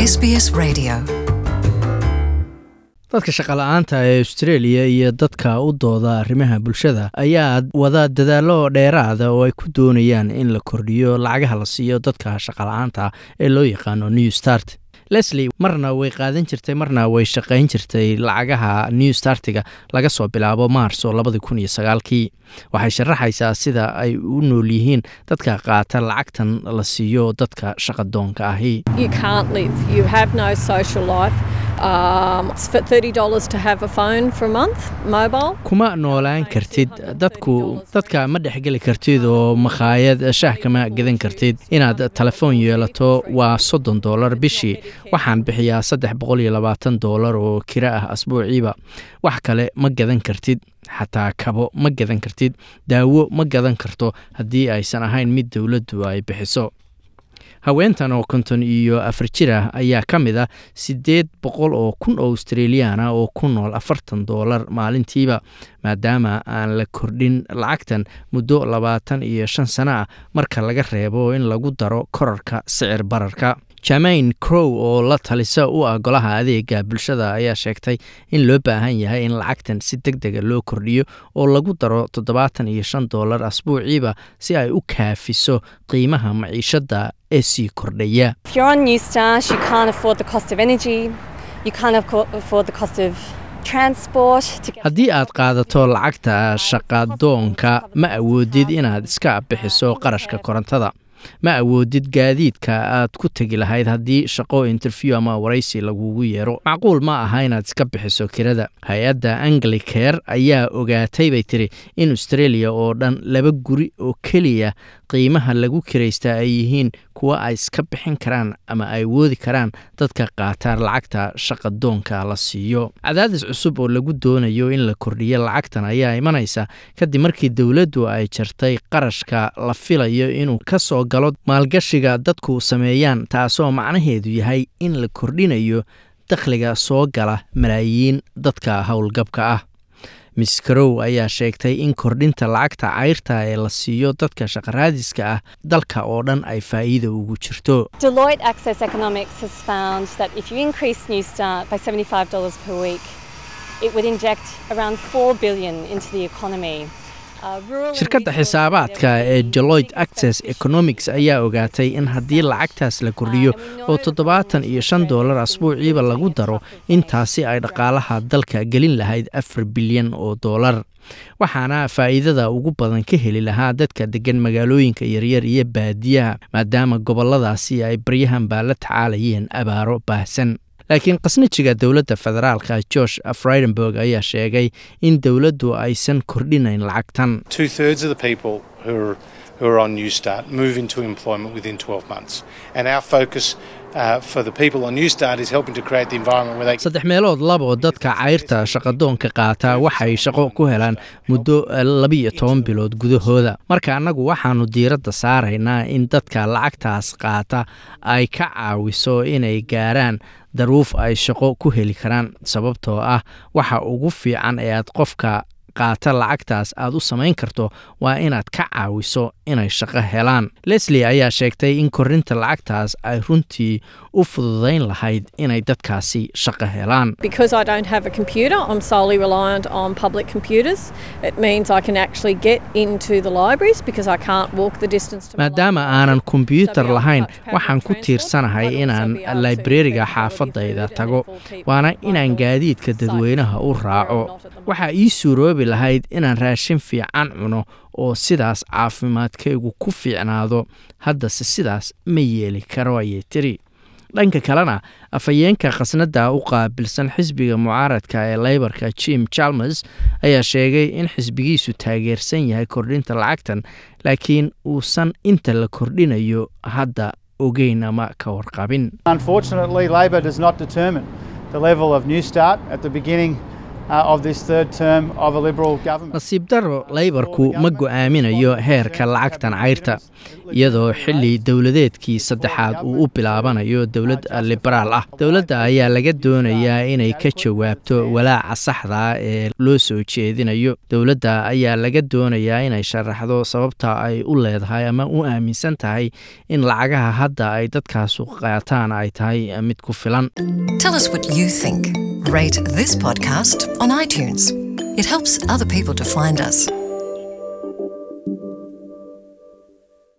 SBS Radio. dadka shaqala-aanta ee australia iyo dadka u dooda arrimaha bulshada ayaa wada dadaallo dheeraada oo ay ku doonayaan in la kordhiyo lacagaha la siiyo dadka shaqala-aanta ee loo yaqaano new start leslie marna way qaadan jirtay marna way shaqayn jirtay lacagaha new startiga laga soo bilaabo maarso labadi kun iyo sagaalkii waxay sharaxaysaa sida ay u nool yihiin dadka qaata lacagtan la siiyo dadka shaqadoonka ahi You can't live. You have no social life. Um, it's for thirty dollars to have a phone for a month, mobile. kuma noolaan kartid dadku dadka ma dhexgeli kartid oo makhaayad shaah kama gadan kartid inaad telefoon yeelato waa soddon doolar bishii waxaan bixiyaa saddex boqol iyo labaatan doolar oo kiro ah asbuuciiba wax kale ma gadan kartid xataa kabo ma gadan kartid daawo ma gadan karto haddii aysan ahayn mid dowladdu ay bixiso haweentan oo konton iyo afar jir ah ayaa ka mid ah siddeed boqol oo kun oo australiyan ah oo ku nool afartan doolar maalintiiba maadaama aan la kordhin lacagtan muddo labaatan iyo shan sano ah marka laga reebo in lagu daro korarka sicir bararka jamain crow oo la talisa u ah golaha adeega bulshada ayaa sheegtay in loo baahan yahay in lacagtan si deg dega loo kordhiyo oo lagu daro toddobaatan iyo shan doolar asbuuciiba si ay u kaafiso qiimaha maciishadda ee sii kordhaya If you're on New Start, you can't afford the cost of energy, you can't affo- afford the cost of transport to get haddii aad qaadato lacagta shaqadoonka ma awoodid inaad iska bixiso qarashka korontada ma awoodid gaadiidka aad ku tegi lahayd haddii shaqo interview ama waraysi lagugu yeero macquul ma aha inaad iska bixiso kirada hay-adda anglicare ayaa ogaatay bay tiri in australia oo dhan laba guri oo keliya qiimaha lagu kiraysta ay yihiin kuwa ay iska bixin karaan ama ay woodi karaan dadka qaata lacagta shaqadoonka la siiyo cadaadis cusub oo lagu doonayo in la kordhiyo lacagtan ayaa imanaysa kadib markii dowladdu ay jartay qarashka la filayo inuu ka soo galo maalgashiga dadku sameeyaan taasoo macnaheedu yahay in la kordhinayo dakhliga soo gala malaayiin dadka howlgabka ah miss carow ayaa sheegtay in kordhinta lacagta cayrta ee la siiyo dadka shaqaraadiska ah dalka oo dhan ay faa'iida ugu jirto Deloitte Access Economics has found that if you increase New Start by $75 per week, it would inject around 4 billion into the economy. Uh, rural and shirkadda regional xisaabaadka ee deloitte access economics ayaa ogaatay in haddii lacagtaas la kordhiyo oo toddobaatan iyo shan doolar asbuuciiba lagu daro intaasi ay dhaqaalaha dalka gelin lahayd afar bilyan oo doolar waxaana faa'iidada ugu badan ka heli lahaa dadka degan magaalooyinka yaryar iyo baadiyaha maadaama gobolladaasi ay baryahan baa la tacaalayeen abaaro baahsan laakiin qasnajiga dowladda federaalka george fridenberg ayaa sheegay in dowladdu aysan kordhinayn lacagtan Two thirds of the people who are, who are on New Start move into employment within 12 months. And our focus uh, for the people on New Start is helping to create the environment where they saddex meelood labo dadka cayrta shaqadoonka qaata waxay shaqo ku helaan muddo labiyo toban bilood gudahooda marka annagu waxaanu diiradda saaraynaa in dadka lacagtaas qaata ay ka caawiso inay gaaraan daruuf ay shaqo ku heli karaan sababtoo ah waxa ugu fiican ee aad qofka qaata lacagtaas aad u samayn karto waa inaad ka caawiso inay shaqo helaan leslie ayaa sheegtay in korinta lacagtaas ay runtii u fududayn lahayd inay dadkaasi shaqo helaan Because I don't have a computer, I'm solely reliant on public computers. It means I can actually get into the libraries because I can't walk the distance to my maadaama library. aanan So kombyuutar be able to lahayn touch public waxaan ku transport. tiirsanahay I'd also inaan be able to librariga get xaafadayda food tago and therefore keep waana my inaan health gaadiidka safe, dadweynaha u where I'm raaco not at the moment. waxaa ii suuroobi lahayd inaan raashin fiican cuno oo sidaas caafimaadkaygu ku fiicnaado haddase sidaas ma yeeli karo ayay tiri dhanka kalena afhayeenka khasnadda u qaabilsan xisbiga mucaaradka ee leybarka jim chalmers ayaa sheegay in xisbigiisu taageersan yahay kordhinta lacagtan laakiin uusan inta la kordhinayo hadda ogeyn ama ka warqabin Unfortunately, Labor does not determine the level of New Start at the beginning nasiib daro laybarku ma go'aaminayo heerka lacagtan cayrta iyadoo xilli dowladeedkii saddexaad uu u bilaabanayo dowlad liberaal ah dowladda ayaa laga doonayaa inay ka jawaabto walaaca saxda ee loo soo jeedinayo dowladda ayaa laga doonayaa inay sharaxdo sababta ay u leedahay ama u aaminsan tahay in lacagaha hadda ay dadkaasu qaataan ay tahay mid ku filan Tell us what you think. Rate this podcast on iTunes. It helps other people to find us.